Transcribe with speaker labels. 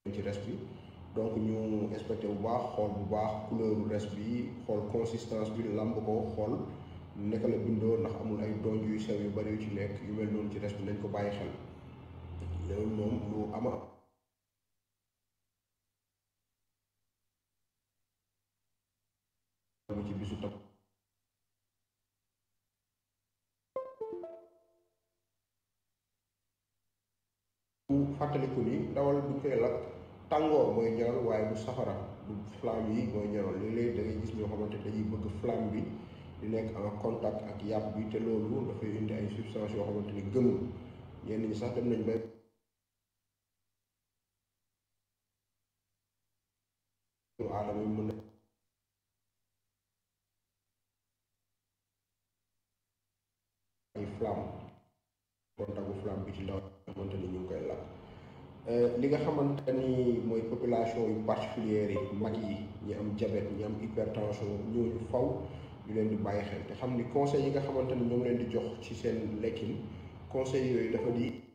Speaker 1: ci res bi donc ñu inspecté bu baax xool bu baax couleur res bi xool consistance bi lamb ko xool naka la bindoo ndax amul ay donj yu sew yu bari yu ci nekk yu mel noonu ci res bi nañ ko bàyyi xel loolu moom lu ama ci bisu tam bu fàttaliku ni ndawal bu koy lakk tàngoor mooy ñaral waaye du safara du flamme yi mooy ñaral léeg-léeg da ngay gis ñoo xamante dañuy bëgg flamme bi di nekk en contact ak yàpp bi te loolu dafay indi ay substances yoo xamante ni gënul ñenn ñi sax dem nañ ba aadama yi mën na ay flamme contact bu flamme bi ci ndaw xamante ni ñu ngi koy lakk li nga xamante ni mooy population yu particulière yi mag yi ñi am diabète ñi am hypertension ñooñu faw ñu leen di bàyyi xel te xam ni conseil yi nga xamante ni ñoom leen di jox ci seen lekkin conseil yooyu dafa di